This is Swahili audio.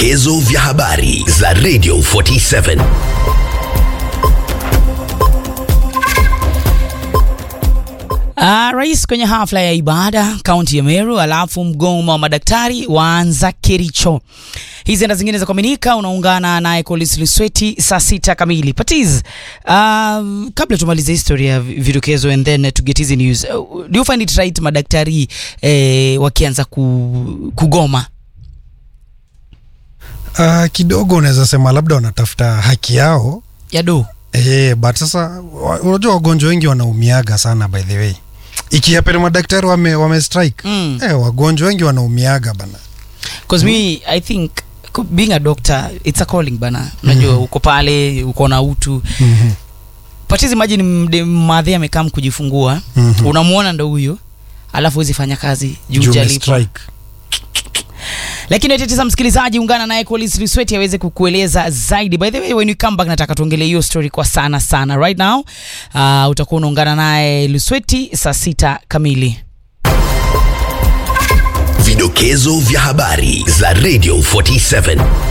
Vidokezo vya habari za Radio 47. Uh, rais kwenye hafla ya ibada kaunti ya Meru, alafu mgomo wa madaktari waanza Kericho. Hizi na zingine za kuaminika, unaungana naye Collins Lusweti saa sita kamili. Patiz, uh, kabla tumalize historia ya vidokezo and then to get hizi news, uh, do you find it right madaktari eh, wakianza ku, kugoma? Uh, kidogo unaweza sema labda wanatafuta haki yao Yado eh, but sasa wa- unajua wagonjwa wengi wanaumiaga sana by the way ikiapele madaktari wame, wame strike Mm. eh, wagonjwa wengi wanaumiaga bana Because me I think co- being a doctor it's a calling bana. Unajua uko pale uko na utu. mm-hmm. Patiz, imagine mde- madhe amekaa kujifungua Mhm. unamwona ndo huyo alafu huwezi fanya kazi juu Juu hujalipwa. umestrike. lakini tetesa msikilizaji ungana naye Collins Lusweti aweze kukueleza zaidi by the way when you come back nataka tuongelee hiyo story kwa sana sana right now uh, utakuwa unaungana naye Lusweti saa sita kamili Vidokezo vya habari za Radio 47.